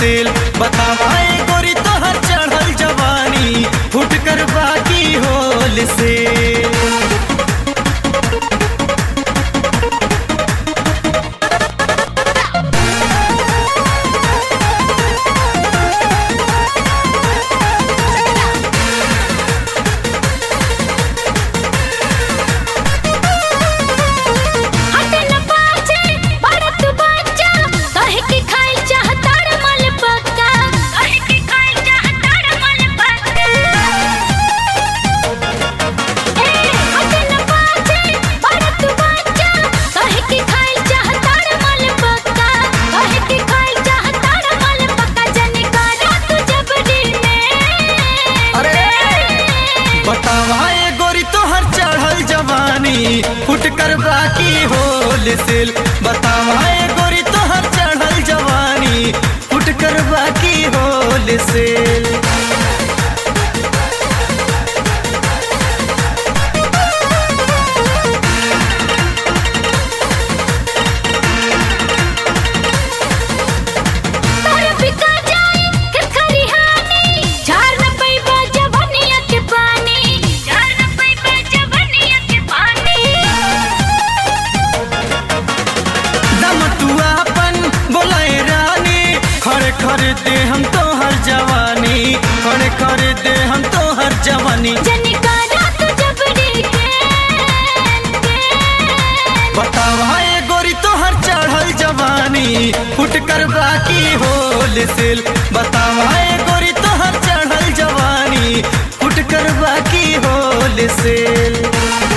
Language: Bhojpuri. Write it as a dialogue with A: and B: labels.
A: सेल बतावाए गोरी तोहर चढ़ल जवानी फुट कर बाकी होल सेल
B: हटे न पाछे बड़त बच्चा कहे के खाइल चाहता रे मल पक्का कहे के खाइल चाहता रे मल पक्का ए हटे न पाछे बड़त बच्चा कहे के खाइल चाहता रे मल पक्का कहे के खाइल चाहता रे मल पक्का जने करा तू जबरी में
A: अरे बतावाए गोरी तोहर चढ़ल जवानी फुट कर बाकी होल सेल बतावाए गोरी तोहर चढ़ल जवानी फुट कर बाकी होल सेल
B: तोर बिका जाए फिर खरिहानी झार न पैबा जवनिया के पानी झार न पैबा जवनिया के पानी
A: दम तू अपन बोलाए रानी खड़े खड़े दे हम तोहर जवानी खड़े खड़े दे हम तोहर जवानी
B: जने करा तू जबरी के
A: बतावाए गोरी तोहर चढ़ल जवानी फुट कर बाकी होल सेल बतावाए गोरी तोहर चढ़ल जवानी फुट कर बाकी होल सेल